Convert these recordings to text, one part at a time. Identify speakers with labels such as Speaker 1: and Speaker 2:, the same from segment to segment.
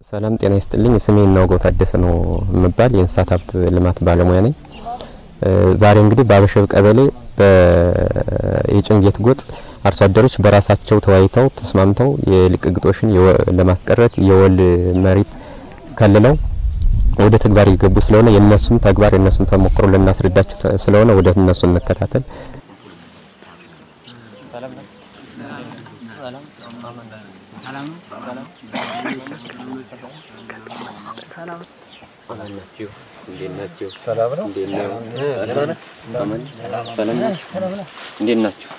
Speaker 1: ሰላም ጤና ይስጥልኝ። ስሜ እናውገው ታደሰ ነው የምባል የእንስሳት ሀብት ልማት ባለሙያ ነኝ። ዛሬ እንግዲህ በአበሸብ ቀበሌ የጭንጌት ጎጥ አርሶ አደሮች በራሳቸው ተወያይተው ተስማምተው የልቅ ግጦሽን ለማስቀረት የወል መሬት ከልለው ወደ ተግባር እየገቡ ስለሆነ የእነሱን ተግባር የእነሱን ተሞክሮ ልናስረዳቸው ስለሆነ ወደ እነሱ እንከታተል። እንዴት ናቸው?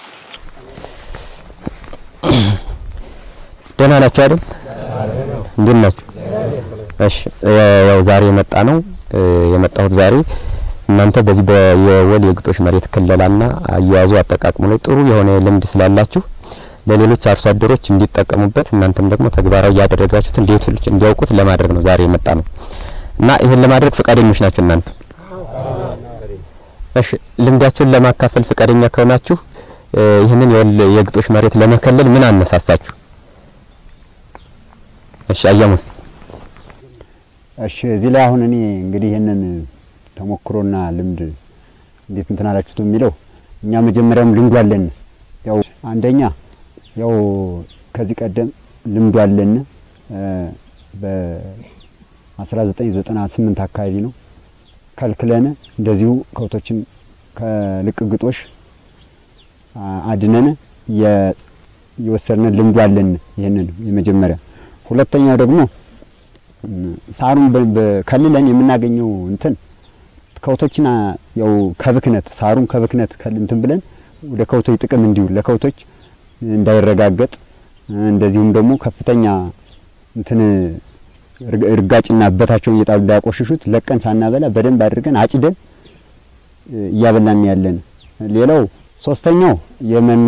Speaker 1: ደህና ናቸው አይደል? እንዴት ናቸው? እሺ ያው ዛሬ የመጣ ነው የመጣሁት ዛሬ እናንተ በዚህ የወል የግጦሽ መሬት ክለላና አያያዙ አጠቃቅሙ ላይ ጥሩ የሆነ ልምድ ስላላችሁ ለሌሎች አርሶ አደሮች እንዲጠቀሙበት እናንተም ደግሞ ተግባራዊ ያደረጋችሁትን ሌሎች እንዲያውቁት ለማድረግ ነው ዛሬ የመጣ ነው እና ይህን ለማድረግ ፈቃደኞች ናቸው እናንተ? እሺ ልምዳችሁን ለማካፈል ፈቃደኛ ከሆናችሁ ይህንን የወል የግጦሽ መሬት ለመከለል ምን አነሳሳችሁ? እሺ አያሙስ
Speaker 2: እሺ እዚህ ላይ አሁን እኔ እንግዲህ ይህንን ተሞክሮና ልምድ እንዴት እንትን አላችሁት የሚለው እኛ መጀመሪያም ልምዱ አለን። ያው አንደኛ ያው ከዚህ ቀደም ልምዱ አለን በ1998 አካባቢ ነው ከልክለን እንደዚሁ ከብቶችን ከልቅ ግጦሽ አድነን የወሰድን ልምዱ አለን። ይህንን የመጀመሪያ ሁለተኛው ደግሞ ሳሩን ከልለን የምናገኘው እንትን ከብቶችን ያው ከብክነት ሳሩን ከብክነት እንትን ብለን ወደ ከብቶች ጥቅም እንዲውል ለከብቶች እንዳይረጋገጥ እንደዚሁም ደግሞ ከፍተኛ እንትን እርጋጭና እበታቸውን እየጣሉ እንዳያቆሽሹት ለቀን ሳናበላ በደንብ አድርገን አጭደን እያበላን ያለን። ሌላው ሶስተኛው የመኖ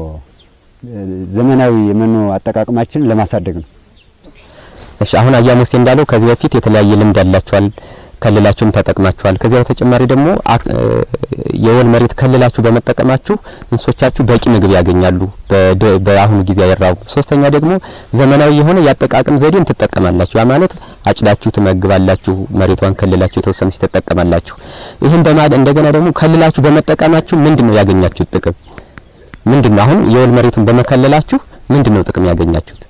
Speaker 2: ዘመናዊ የመኖ አጠቃቀማችንን ለማሳደግ ነው።
Speaker 1: እሺ አሁን አያሙሴ እንዳለው ከዚህ በፊት የተለያየ ልምድ ያላችኋል፣ ከልላችሁም ተጠቅማችኋል። ከዚያ በተጨማሪ ደግሞ የወል መሬት ከልላችሁ በመጠቀማችሁ እንስሶቻችሁ በቂ ምግብ ያገኛሉ፣ በአሁኑ ጊዜ አይራቡ። ሶስተኛ ደግሞ ዘመናዊ የሆነ የአጠቃቀም ዘዴን ትጠቀማላችሁ። ያ ማለት አጭዳችሁ ትመግባላችሁ፣ መሬቷን ከልላችሁ የተወሰነች ትጠቀማላችሁ። ይህን በማድ እንደገና ደግሞ ከልላችሁ በመጠቀማችሁ ምንድነው ያገኛችሁት ጥቅም ምንድነው? አሁን የወል መሬቱን በመከለላችሁ ምንድነው ጥቅም ያገኛችሁት?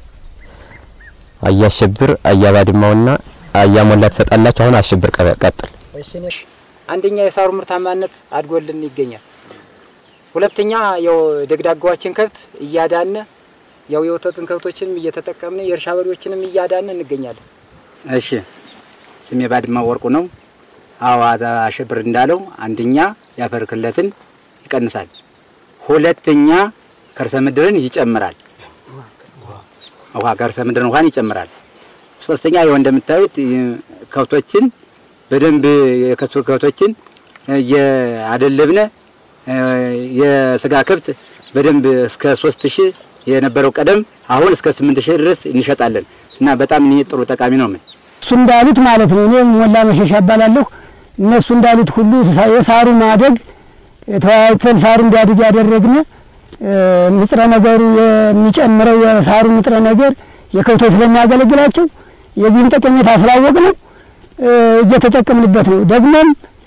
Speaker 1: አያሸብር አያባድማውና አያሞላ ትሰጣላችሁ። አሁን አሸብር ቀጥል።
Speaker 3: እሺ አንደኛ የሳሩ ምርታማነት አድጎልን ይገኛል። ሁለተኛ ያው ደግዳጋዎችን ከብት እያዳነ ያው የወተትን ከብቶችንም እየተጠቀምን የእርሻ በሬዎችንም እያዳነ እንገኛለን።
Speaker 4: እሺ ስሜ ባድማ ወርቁ ነው። አዎ አሸብር እንዳለው አንደኛ የአፈር ክለትን ይቀንሳል፣ ሁለተኛ ከርሰ ምድርን ይጨምራል ውሃ ከርሰ ምድርን ውሃን ይጨምራል። ሶስተኛ ይኸው እንደምታዩት ከብቶችን በደንብ የከሱ ከብቶችን እያደለብነ የስጋ ከብት በደንብ እስከ ሶስት ሺህ የነበረው ቀደም አሁን እስከ ስምንት ሺህ ድረስ እንሸጣለን እና በጣም ይሄ ጥሩ ጠቃሚ ነው። ምን
Speaker 5: እሱ እንዳሉት ማለት ነው። እኔ ሞላ መሸሻ እባላለሁ። እነሱ እንዳሉት ሁሉ የሳሩ ማደግ ተወያይተን ሳሩ እንዲያድግ ያደረግነ ንጥረ ነገሩ የሚጨምረው የሳሩ ንጥረ ነገር የከብቶች ስለሚያገለግላቸው የዚህን ጠቀሜታ ስላወቅ ነው እየተጠቀምንበት ነው። ደግሞም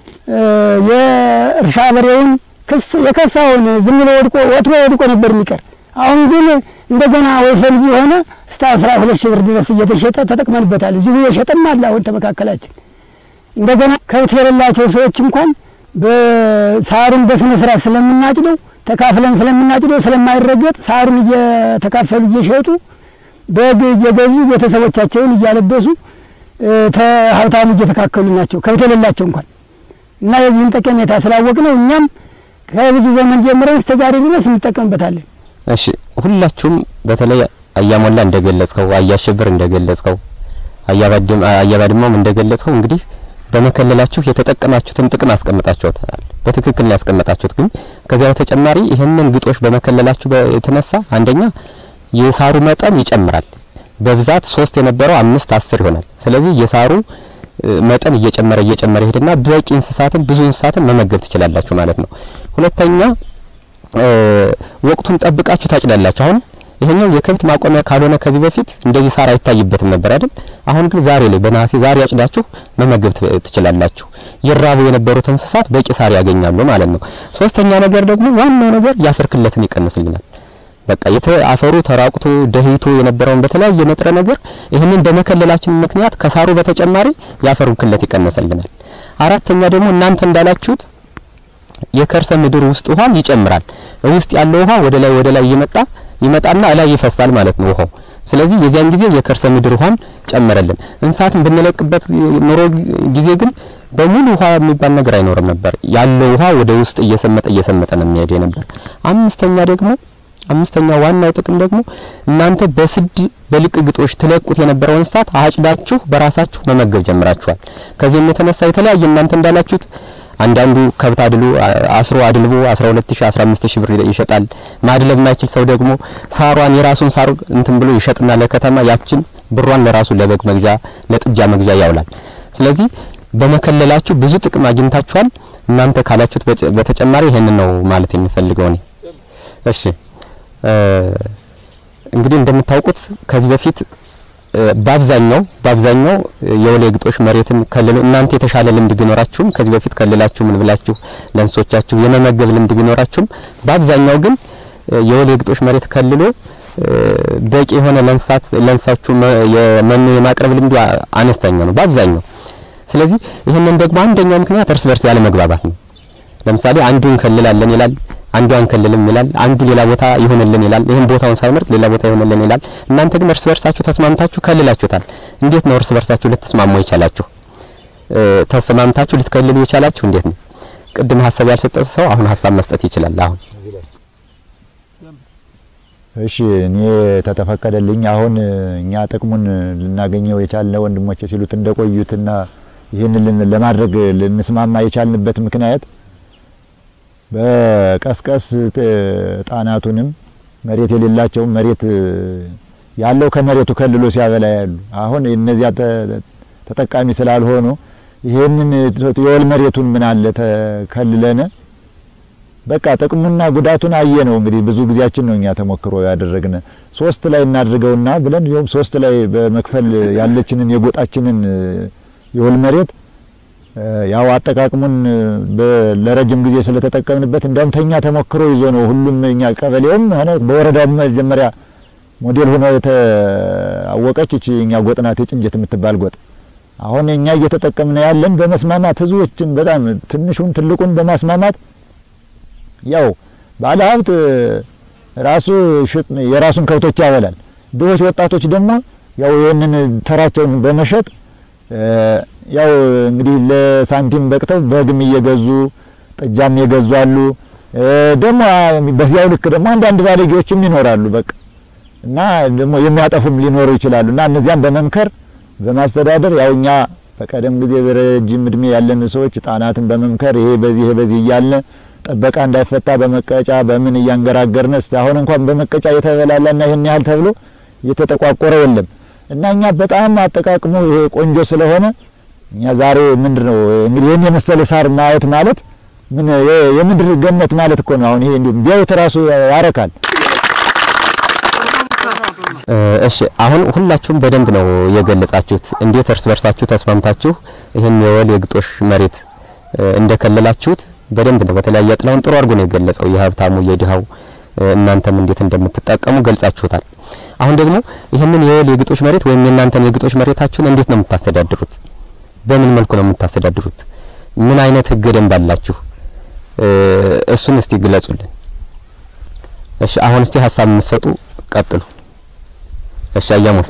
Speaker 5: የእርሻ በሬውን ክስ የከሳውን ዝም ብሎ ወድቆ ወትሮ ወድቆ ነበር የሚቀር። አሁን ግን እንደገና ወይፈል የሆነ እስከ አስራ ሁለት ሺህ ብር ድረስ እየተሸጠ ተጠቅመንበታል። እዚሁ የሸጠም አለ አሁን ተመካከላችን። እንደገና ከብት የሌላቸው ሰዎች እንኳን በሳሩን በስነ ስርዓት ስለምናጭደው ተካፍለን ስለምናጭደው ስለማይረገጥ ሳሩን እየተካፈሉ እየሸጡ በግ እየገዙ ቤተሰቦቻቸውን እያለበሱ ሀብታሙ እየተካከሉ ናቸው ከብት የሌላቸው እንኳን እና የዚህን ጠቀሜታ ስላወቅ ነው እኛም ከብዙ ዘመን ጀምረን እስከ ዛሬ ድረስ እንጠቀምበታለን።
Speaker 1: እሺ ሁላችሁም በተለይ አያሞላ እንደገለጽከው፣ አያሸብር እንደገለጽከው፣ አያባድማውም እንደገለጽከው እንግዲህ በመከለላችሁ የተጠቀማችሁትን ጥቅም አስቀምጣችኋል። በትክክል ነው ያስቀመጣችሁት። ግን ከዚያ በተጨማሪ ይህንን ግጦሽ በመከለላችሁ የተነሳ አንደኛ የሳሩ መጠን ይጨምራል። በብዛት ሶስት የነበረው አምስት አስር ይሆናል። ስለዚህ የሳሩ መጠን እየጨመረ እየጨመረ ይሄድና በቂ እንስሳትን ብዙ እንስሳትን መመገብ ትችላላችሁ ማለት ነው። ሁለተኛ ወቅቱን ጠብቃችሁ ታጭዳላችሁ። አሁን ይሄኛው የከብት ማቆሚያ ካልሆነ ከዚህ በፊት እንደዚህ ሳር አይታይበትም ነበር አይደል? አሁን ግን ዛሬ ላይ በነሐሴ ዛሬ አጭዳችሁ መመገብ ት- ትችላላችሁ። ይራቡ የነበሩት እንስሳት በቂ ሳር ያገኛሉ ማለት ነው። ሶስተኛ ነገር ደግሞ ዋናው ነገር የአፈር ክለትን ይቀንስልናል። በቃ የተ አፈሩ ተራቁቶ ደህይቶ የነበረውን በተለያየ ንጥረ ነገር ይህንን በመከለላችን ምክንያት ከሳሩ በተጨማሪ የአፈሩን ክለት ይቀንስልናል። አራተኛ ደግሞ እናንተ እንዳላችሁት የከርሰ ምድር ውስጥ ውሃ ይጨምራል። ውስጥ ያለው ውሃ ወደ ላይ ወደ ላይ እየመጣ ይመጣና እላይ ይፈሳል ማለት ነው ውሃው። ስለዚህ የዚያን ጊዜ የከርሰ ምድር ውሃን ጨመረልን። እንስሳትን ብንለቅበት ኑሮ ጊዜ ግን በሙሉ ውሃ የሚባል ነገር አይኖርም ነበር። ያለው ውሃ ወደ ውስጥ እየሰመጠ እየሰመጠ ነው የሚሄድ ነበር። አምስተኛ ደግሞ አምስተኛ ዋናው ጥቅም ደግሞ እናንተ በስድ በልቅ ግጦሽ ትለቁት የነበረው እንስሳት አጭዳችሁ በራሳችሁ መመገብ ጀምራችኋል። ከዚህም የተነሳ የተለያየ እናንተ እንዳላችሁት አንዳንዱ ከብት አድሎ አስሮ አድልቦ 12000 15000 ብር ይሸጣል። ማድለብ የማይችል ሰው ደግሞ ሳሯን የራሱን ሳር እንትን ብሎ ይሸጥና ለከተማ ያችን ብሯን ለራሱ ለበግ መግዣ ለጥጃ መግዣ ያውላል። ስለዚህ በመከለላችሁ ብዙ ጥቅም አግኝታችኋል። እናንተ ካላችሁት በጨ- በተጨማሪ ይሄንን ነው ማለት የሚፈልገው እኔ። እሺ እንግዲህ እንደምታውቁት ከዚህ በፊት እ፣ በአብዛኛው በአብዛኛው የወሌ ግጦሽ መሬትን ከልሎ እናንተ የተሻለ ልምድ ቢኖራችሁም ከዚህ በፊት ከልላችሁ ምን ብላችሁ ለእንስሶቻችሁ የመመገብ ልምድ ቢኖራችሁም በአብዛኛው ግን እ፣ የወሌ ግጦሽ መሬት ከልሎ እ፣ በቂ የሆነ ለእንስሳት ለእንስሳችሁ መ- የመኖ የማቅረብ ልምዱ አ- አነስተኛ ነው በአብዛኛው። ስለዚህ ይህንን ደግሞ አንደኛው ምክንያት እርስ በርስ ያለ መግባባት ነው። ለምሳሌ አንዱ እንከልላለን ይላል፣ አንዱ አንከልልም ይላል፣ አንዱ ሌላ ቦታ ይሆንልን ይላል። ይህን ቦታውን ሳይመርጥ ሌላ ቦታ ይሆንልን ይላል። እናንተ ግን እርስ በርሳችሁ ተስማምታችሁ ከልላችሁታል። እንዴት ነው እርስ በርሳችሁ ልትስማሙ የቻላችሁ? እ፣ ተስማምታችሁ ልትከልሉ የቻላችሁ እንዴት ነው? ቅድም ሀሳብ ያልሰጠ ሰው አሁን ሀሳብ መስጠት ይችላል። አሁን
Speaker 6: እሺ እኔ ተተፈቀደልኝ አሁን እኛ ጥቅሙን ልናገኘው የቻልነ ወንድሞቼ ሲሉት እንደቆዩትና ይህንን ልን- ለማድረግ ልንስማማ የቻልንበት ምክንያት በቀስቀስ ት- ጣናቱንም መሬት የሌላቸውም መሬት ያለው ከመሬቱ ከልሎ ሲያበላ ያሉ አሁን እነዚያ ተ- ተጠቃሚ ስላልሆኑ ይሄንን የወል መሬቱን ምን አለ ተከልለነ በቃ ጥቅሙና ጉዳቱን አየ ነው እንግዲህ ብዙ ጊዜያችን ነው እኛ ተሞክሮ ያደረግነ ሶስት ላይ እናድርገውና ብለን ይኸውም ሶስት ላይ በመክፈል ያለችንን የጎጣችንን የወል መሬት እ፣ ያው አጠቃቅሙን በ- ለረጅም ጊዜ ስለተጠቀምንበት እንዲያውም ተኛ ተሞክሮ ይዞ ነው ሁሉም እኛ ቀበሌውም ሆነ በወረዳው መጀመሪያ ሞዴል ሆኖ የተአወቀች እቺ እኛ ጎጥ ናት፣ የጭንጀት የምትባል ጎጥ። አሁን እኛ እየተጠቀምን ያለን በመስማማት ህዝቦችን በጣም ትንሹን ትልቁን በማስማማት ያው ባለ ሀብት ራሱ ሽጥ የራሱን ከብቶች ያበላል። ድሆች ወጣቶች ደግሞ ያው ይህንን ተራቸውን በመሸጥ እ፣ ያው እንግዲህ ለሳንቲም በቅተው በግም እየገዙ ጥጃም የገዙ አሉ። እ፣ ደግሞ በዚያው ልክ ደግሞ አንዳንድ ባለጌዎችም ይኖራሉ። በቃ እና ደግሞ የሚያጠፉም ሊኖሩ ይችላሉ። እና እነዚያም በመምከር በማስተዳደር ያው እኛ በቀደም ጊዜ በረጅም እድሜ ያለን ሰዎች ጣናትን በመምከር ይሄ በዚህ ይሄ በዚህ እያልን ጥበቃ እንዳይፈታ በመቀጫ በምን እያንገራገርን እስቲ አሁን እንኳን በመቀጫ የተበላላና ይህን ያህል ተብሎ እየተጠቋቆረ የለም እና እኛ በጣም አጠቃቅሞ ይሄ ቆንጆ ስለሆነ እኛ ዛሬ ምንድን ነው እንግዲህ ይህን የመሰለ ሳር ማየት ማለት ምን የ- የምድር ገነት ማለት እኮ ነው። አሁን ይሄ እንዲሁም ቢያዩት ራሱ ያረካል።
Speaker 1: እ፣ እሺ አሁን ሁላችሁም በደንብ ነው የገለጻችሁት። እንዴት እርስ በርሳችሁ ተስማምታችሁ ይህን የወል የግጦሽ መሬት እ፣ እንደከለላችሁት በደንብ ነው። በተለያየ ጥላውን ጥሩ አድርጎ ነው የገለጸው። የሀብታሙ የድሃው እ፣ እናንተም እንዴት እንደምትጠቀሙ ገልጻችሁታል። አሁን ደግሞ ይህንን የወል የግጦሽ መሬት ወይም የእናንተን የግጦሽ መሬታችሁን እንዴት ነው የምታስተዳድሩት? በምን መልኩ ነው የምታስተዳድሩት? ምን አይነት ህገ ደንብ አላችሁ? እ፣ እሱን እስቲ ግለጹልን። እሺ አሁን እስቲ ሀሳብ የምትሰጡ ቀጥሉ። እሺ አያሙስ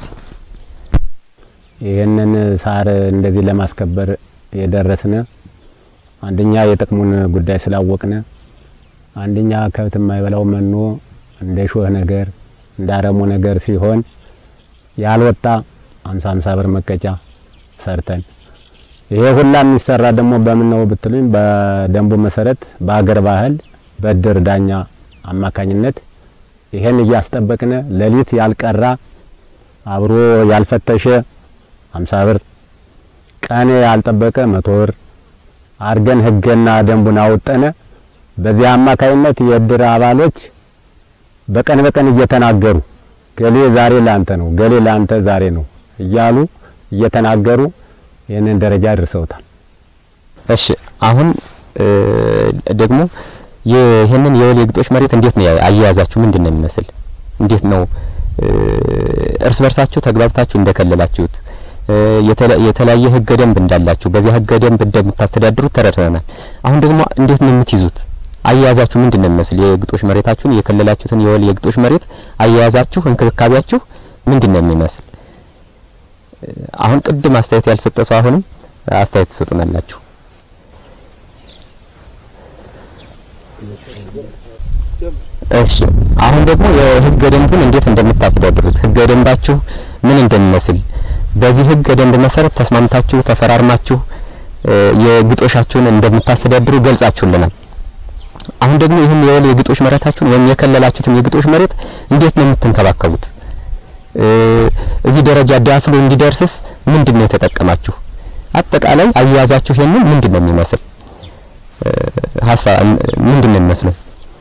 Speaker 7: ይህንን ሳር እንደዚህ ለማስከበር የደረስነ አንደኛ የጥቅሙን ጉዳይ ስላወቅነ፣ አንደኛ ከብት የማይበላው መኖ እንደ ሾህ ነገር እንደ አረሙ ነገር ሲሆን ያልወጣ አምሳ አምሳ ብር መቀጫ ሰርተን ይሄ ሁላ የሚሰራ ደግሞ በምን ነው ብትሉኝ፣ በደንቡ መሰረት በአገር ባህል በእድር ዳኛ አማካኝነት ይሄን እያስጠበቅነ ሌሊት ያልቀራ አብሮ ያልፈተሸ አምሳ ብር ቀን ያልጠበቀ መቶ ብር አርገን ህገና ደንቡን አወጠነ። በዚህ አማካይነት የእድር አባሎች በቀን በቀን እየተናገሩ ገሌ ዛሬ ላንተ ነው፣ ገሌ ላንተ ዛሬ ነው እያሉ እየተናገሩ ይህንን ደረጃ አድርሰውታል።
Speaker 1: እሺ አሁን እ ደግሞ ይህንን የወል የግጦሽ መሬት እንዴት ነው አያያዛችሁ? ምንድን ነው የሚመስል? እንዴት ነው እ እርስ በርሳችሁ ተግባብታችሁ እንደከለላችሁት እ የተለ- የተለያየ ህገ ደንብ እንዳላችሁ በዚያ ህገ ደንብ እንደምታስተዳድሩት ተረድተናል። አሁን ደግሞ እንዴት ነው የምትይዙት? አያያዛችሁ ምንድን ነው የሚመስል? የግጦሽ መሬታችሁን የከለላችሁትን የወል የግጦሽ መሬት አያያዛችሁ፣ እንክብካቤያችሁ ምንድን ነው የሚመስል? እ አሁን ቅድም አስተያየት ያልሰጠ ሰው አሁንም አስተያየት ትሰጡናላችሁ። እሺ አሁን ደግሞ የህገ ደንቡን እንዴት እንደምታስተዳድሩት ህገ ደንባችሁ ምን እንደሚመስል በዚህ ህገ ደንብ መሰረት ተስማምታችሁ ተፈራርማችሁ እ የግጦሻችሁን እንደምታስተዳድሩ ገልጻችሁልናል። አሁን ደግሞ ይህን የወል የግጦሽ መሬታችሁን ወይም የከለላችሁትን የግጦሽ መሬት እንዴት ነው የምትንከባከቡት? እ እዚህ ደረጃ ዳፍሎ እንዲደርስስ ምንድን ነው የተጠቀማችሁ? አጠቃላይ አያያዛችሁ ይሄንን ምንድን ነው የሚመስል እ ሀሳብ ምንድን ነው የሚመስለው?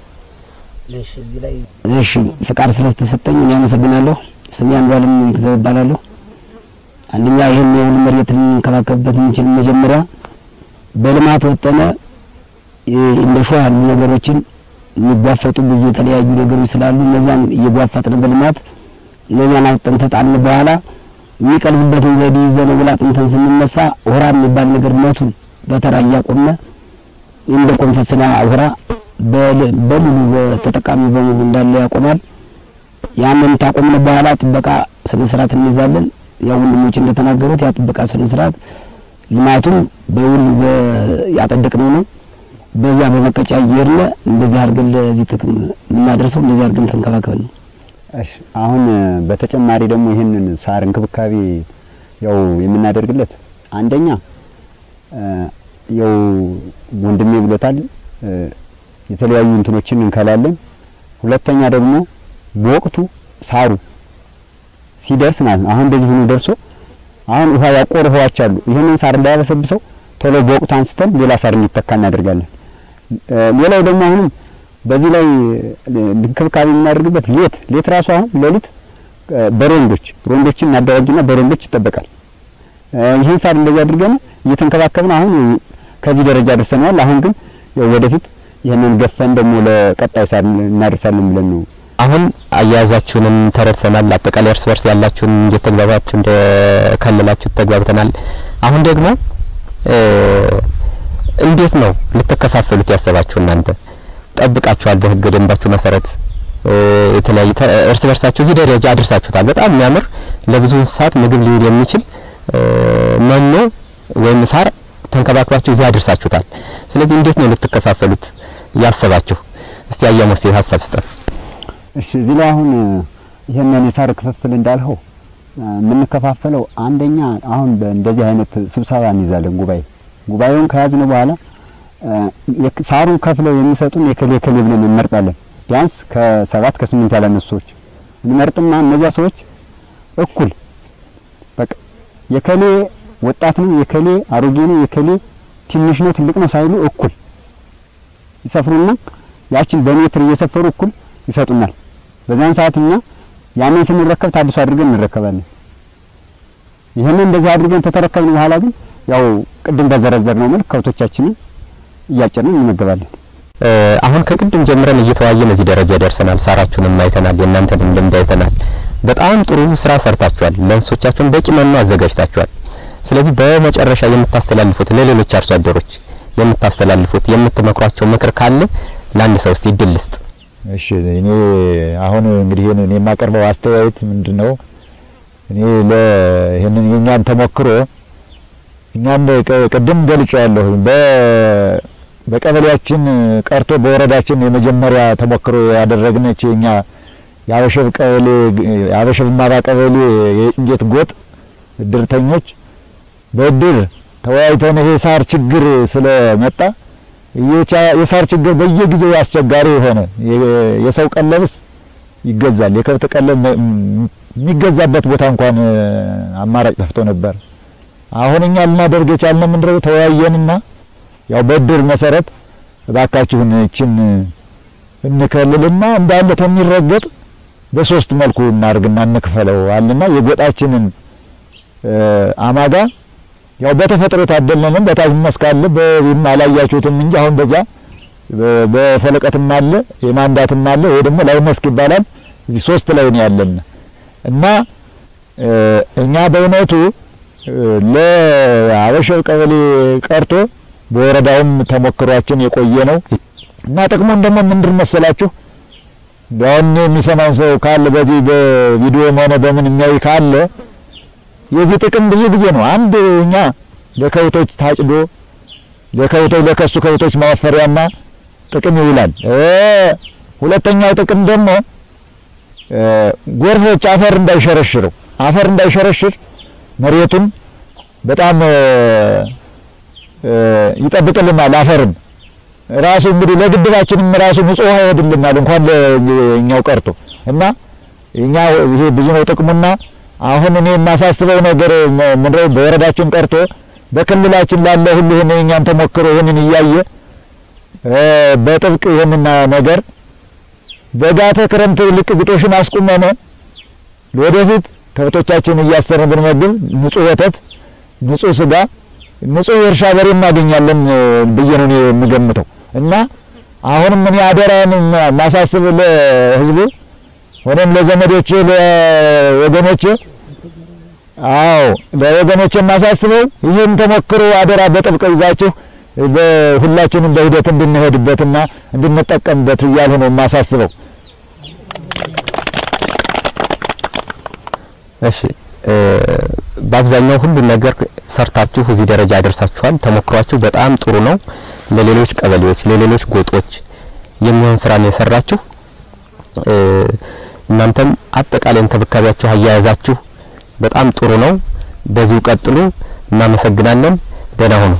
Speaker 5: እሺ ፍቃድ ስለተሰጠኝ እኔ አመሰግናለሁ። ስሜ አንዷለም ይግዛው እባላለሁ። አንደኛ ይህን የወል መሬት ልንከባከብበት የምንችል መጀመሪያ በልማት ወጠነ የ- እንደ ሾህ ያሉ ነገሮችን የሚጓፈጡ ብዙ የተለያዩ ነገሮች ስላሉ እነዚያን እየጓፈጥን በልማት እነዚያን አውጥተን ተጣልን በኋላ የሚቀልዝበትን ዘዴ ይዘን ወላ አጥንተን ስንነሳ ውራ የሚባል ነገር መቱን በተራ እያቆመ እንደ ኮንፈስና ውራ በል- በሙሉ በተጠቃሚ በሙሉ እንዳለ ያቆማል። ያንን ታቆምን በኋላ ጥበቃ ስነ ስርዓት እንይዛለን። ያው ወንድሞች እንደተናገሩት ያ ጥበቃ ስነ ስርዓት ልማቱም በውል በ- ያጠደቅነው ነው። በዚያ በመቀጫ እየሄድን እንደዚህ አድርገን ለዚህ ጥቅም የምናደርሰው እንደዚህ አድርገን ተንከባከብን ነው።
Speaker 2: እሺ አሁን እ በተጨማሪ ደግሞ ይህንን ሳር እንክብካቤ ያው የምናደርግለት አንደኛ እ ያው ወንድሜ ብሎታል እ የተለያዩ እንትኖችን እንከላለን። ሁለተኛ ደግሞ በወቅቱ ሳሩ ሲደርስ ማለት ነው። አሁን እንደዚህ ሆኖ ደርሶ አሁን ውሃ ያቆሩ ውሃዎች አሉ። ይህንን ሳር እንዳያበሰብሰው ቶሎ በወቅቱ አንስተን ሌላ ሳር እንዲተካ እናደርጋለን። እ ሌላው ደግሞ አሁንም በዚህ ላይ እ እንክብካቤ የምናደርግበት ሌት ሌት ራሱ አሁን ሌሊት እ በሮንዶች ሮንዶችን እናደራጅና በሮንዶች ይጠበቃል። እ ይህን ሳር እንደዚህ አድርገን እየተንከባከብን አሁን ከዚህ ደረጃ ደርሰናል። አሁን ግን ያው ወደፊት ይህንን ገፈን ደግሞ ለቀጣይ ሳር እናደርሳለን ብለን ነው
Speaker 1: አሁን አያያዛችሁንም ተረድተናል። አጠቃላይ እርስ በርስ ያላችሁን እንዴት ተግባባችሁ እንደከለላችሁ ተግባብተናል። አሁን ደግሞ እ እንዴት ነው ልትከፋፈሉት ያሰባችሁ እናንተ? ጠብቃችኋል በህገ ደንባችሁ መሰረት እ የተለያየ ተ- እርስ በርሳችሁ እዚህ ደረጃ አድርሳችሁታል። በጣም የሚያምር ለብዙ እንስሳት ምግብ ሊውል የሚችል እ መኖ ወይም ሳር ተንከባክባችሁ እዚህ አድርሳችሁታል። ስለዚህ እንዴት ነው ልትከፋፈሉት ያሰባችሁ? እስቲ አያሞስ ሀሳብ ስጠን።
Speaker 2: እሺ እዚህ ላይ አሁን ይሄንን የሳር ክፍፍል እንዳልኸው እ የምንከፋፈለው አንደኛ አሁን በእንደዚህ አይነት ስብሰባ እንይዛለን። ጉባኤ ጉባኤውን ከያዝን በኋላ እ የክ- ሳሩን ከፍለው የሚሰጡን የከሌ ከሌ ብለን እንመርጣለን። ቢያንስ ከሰባት ከስምንት ያላነሱ ሰዎች እንመርጥና እነዚያ ሰዎች እኩል በቃ የከሌ ወጣት ነው፣ የከሌ አሮጌ ነው፣ የከሌ ትንሽ ነው፣ ትልቅ ነው ሳይሉ እኩል ይሰፍሩና ያችን በሜትር እየሰፈሩ እኩል ይሰጡናል። በዛን ሰዓት እኛ ያንን ስንረከብ ታድሶ አድርገን እንረከባለን። ይህንን እንደዚህ አድርገን ተተረከብን በኋላ ግን ያው ቅድም በዘረዘር ነው መልክ ከብቶቻችንን እያጨድን እንመገባለን።
Speaker 1: እ አሁን ከቅድም ጀምረን እየተወያየን እዚህ ደረጃ ደርሰናል። ሳራችሁንም አይተናል፣ የእናንተንም ልምድ አይተናል። በጣም ጥሩ ስራ ሰርታችኋል። ለእንስሶቻችሁን በቂ መኖ አዘጋጅታችኋል። ስለዚህ በመጨረሻ የምታስተላልፉት ለሌሎች አርሶ አደሮች የምታስተላልፉት የምትመክሯቸው ምክር ካለ ለአንድ ሰው እስቲ እድል ልስጥ።
Speaker 6: እሺ እኔ አሁን እንግዲህ ይሄንን የማቀርበው አስተያየት ምንድን ነው? እኔ ለይሄንን የኛን ተሞክሮ እኛን ቅ- ቅድም ገልጬዋለሁ። በ በቀበሌያችን ቀርቶ በወረዳችን የመጀመሪያ ተሞክሮ ያደረግነች የኛ የአበሸብ ቀበሌ የአበሸብ ማባ ቀበሌ የእንጀት ጎጥ እድርተኞች በእድር ተወያይተን ይሄ ሳር ችግር ስለመጣ የቻ- የሳር ችግር በየጊዜው አስቸጋሪ የሆነ የ- የሰው ቀለብስ ይገዛል። የከብት ቀለብ መ- ም- የሚገዛበት ቦታ እንኳን እ፣ አማራጭ ጠፍቶ ነበር። አሁን እኛ ልናደርግ የቻልነው ምንድነው ተወያየንና ያው በእድር መሰረት እባካችሁን እችን እንከልልና እንዳለ ተሚረገጥ በሶስት መልኩ እናርግና እንክፈለው አለና የጎጣችንን አማጋ ያው በተፈጥሮ ታደልነንም በታች መስካለ በዚህም አላያችሁትም እንጂ አሁን በዛ በፈለቀትም አለ የማንዳትም አለ ወይ ደግሞ ላይ መስክ ይባላል። እዚህ ሶስት ላይ ነው ያለን እና እኛ በእውነቱ ለአበሸር ቀበሌ ቀርቶ በወረዳውም ተሞክሯችን የቆየ ነው እና ጥቅሙን ደግሞ ምንድን መሰላችሁ? አሁን የሚሰማን ሰው ካለ በዚህ በቪዲዮም ሆነ በምን የሚያይ ካለ የዚህ ጥቅም ብዙ ጊዜ ነው። አንድ እኛ ለከብቶች ታጭዶ ለከብቶች ለከሱ ከብቶች ማወፈሪያና ጥቅም ይውላል። ሁለተኛው ጥቅም ደግሞ ጎርፎች አፈር እንዳይሸረሽረው አፈር እንዳይሸረሽር መሬቱን በጣም ይጠብቅልናል። አፈርም ራሱ እንግዲህ ለግድባችንም ራሱ ንጹህ ውሃ ይሄድልናል እንኳን ለእኛው ቀርቶ እና እኛ ይሄ ብዙ ነው ጥቅሙና አሁን እኔ የማሳስበው ነገር ምንድነው በወረዳችን ቀርቶ በክልላችን ላለ ሁሉ ይህን እኛን ተሞክሮ ይህንን እያየ በጥብቅ ይህንን ነገር በጋተ ክረምት ልቅ ግጦሽን አስቁመነ ወደፊት ከብቶቻችን እያሰርን ብንመግብ ንጹህ ወተት፣ ንጹህ ስጋ፣ ንጹህ የእርሻ በሬ እናገኛለን ብዬ ነው እኔ የምገምተው እና አሁንም እኔ አደራን ማሳስብ ለህዝቡ ሆነም ለዘመዶች ለወገኖች አዎ ለወገኖች የማሳስበው ይህን ተሞክሮ አደራ በጥብቅ ይዛችሁ ሁላችንም በሂደት እንድንሄድበትና እንድንጠቀምበት እያልሁ ነው የማሳስበው።
Speaker 1: እሺ በአብዛኛው ሁሉን ነገር ሰርታችሁ እዚህ ደረጃ ያደርሳችኋል። ተሞክሯችሁ በጣም ጥሩ ነው። ለሌሎች ቀበሌዎች፣ ለሌሎች ጎጦች የሚሆን ስራ ነው የሰራችሁ። እናንተም አጠቃላይ እንክብካቤያችሁ አያያዛችሁ በጣም ጥሩ ነው። በዚሁ ቀጥሉ። እናመሰግናለን። ደህና ሁኑ።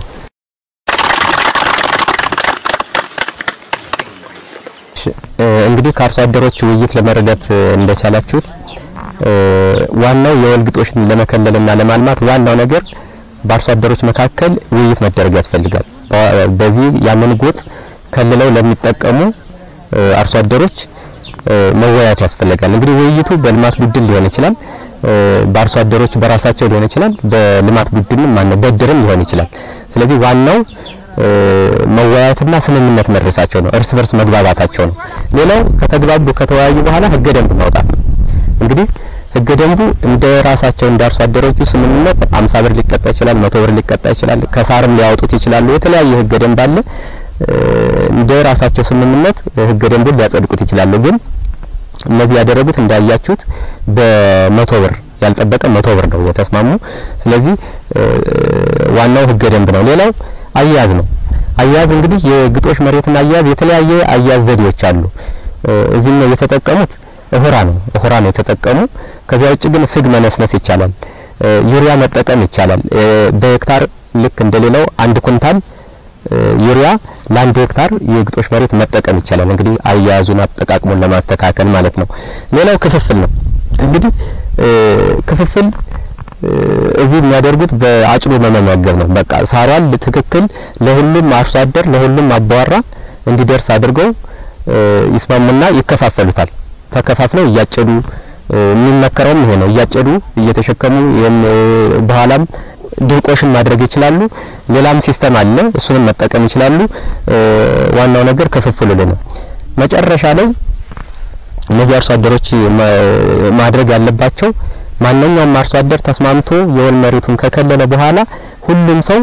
Speaker 1: እንግዲህ ከአርሶ አደሮች ውይይት ለመረዳት እንደቻላችሁት ዋናው የወል ግጦሽን ለመከለልና ለማልማት ዋናው ነገር በአርሶ አደሮች መካከል ውይይት መደረግ ያስፈልጋል። በዚህ ያንን ጎጥ ከልለው ለሚጠቀሙ አርሶ አደሮች መወያየት ያስፈልጋል። እንግዲህ ውይይቱ በልማት ቡድን ሊሆን ይችላል፣ በአርሶ አደሮች በራሳቸው ሊሆን ይችላል፣ በልማት ቡድንም ማነው በድርም ሊሆን ይችላል። ስለዚህ ዋናው መወያየትና ስምምነት መድረሳቸው ነው፣ እርስ በርስ መግባባታቸው ነው። ሌላው ከተግባቡ ከተወያዩ በኋላ ህገ ደንብ ማውጣት ነው። እንግዲህ ህገ ደንቡ እንደ ራሳቸው እንደ አርሶ አደሮቹ ስምምነት አምሳ ብር ሊቀጣ ይችላል፣ መቶ ብር ሊቀጣ ይችላል፣ ከሳርም ሊያወጡት ይችላሉ። የተለያየ ህገ ደንብ አለ። እንደ ራሳቸው ስምምነት ህገ ደንቡን ሊያጸድቁት ይችላሉ። ግን እነዚህ ያደረጉት እንዳያችሁት በመቶ ብር ያልጠበቀ መቶ ብር ነው የተስማሙ። ስለዚህ ዋናው ህገ ደንብ ነው። ሌላው አያያዝ ነው። አያያዝ እንግዲህ የግጦሽ መሬትና አያያዝ የተለያየ አያያዝ ዘዴዎች አሉ። እዚህም ነው የተጠቀሙት እሁራ ነው እሁራ ነው የተጠቀሙ። ከዚያ ውጭ ግን ፍግ መነስነስ ይቻላል፣ ዩሪያ መጠቀም ይቻላል። በሄክታር ልክ እንደሌላው አንድ ኩንታል ዩሪያ ለአንድ ሄክታር የግጦሽ መሬት መጠቀም ይቻላል። እንግዲህ አያያዙን አጠቃቅሙን ለማስተካከል ማለት ነው። ሌላው ክፍፍል ነው። እንግዲህ ክፍፍል እዚህ የሚያደርጉት በአጭዶ በመመገብ ነው። በቃ ሳሯን ትክክል ለሁሉም አርሶ አደር ለሁሉም አባወራ እንዲደርስ አድርገው ይስማሙና ይከፋፈሉታል። ተከፋፍለው እያጨዱ የሚመከረውም ይሄ ነው። እያጨዱ እየተሸከሙ በኋላም ድርቆሽን ማድረግ ይችላሉ። ሌላም ሲስተም አለ፣ እሱንም መጠቀም ይችላሉ። ዋናው ነገር ክፍፍሉ ነው። መጨረሻ ላይ እነዚህ አርሶ አደሮች ማድረግ ያለባቸው ማንኛውም አርሶ አደር ተስማምቶ የወል መሬቱን ከከለለ በኋላ ሁሉም ሰው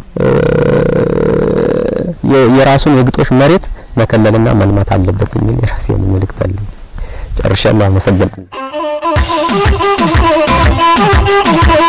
Speaker 1: የራሱን የግጦሽ መሬት መከለልና መልማት አለበት የሚል የራሴን መልእክት አለኝ። ጨርሻለሁ። አመሰግናለሁ።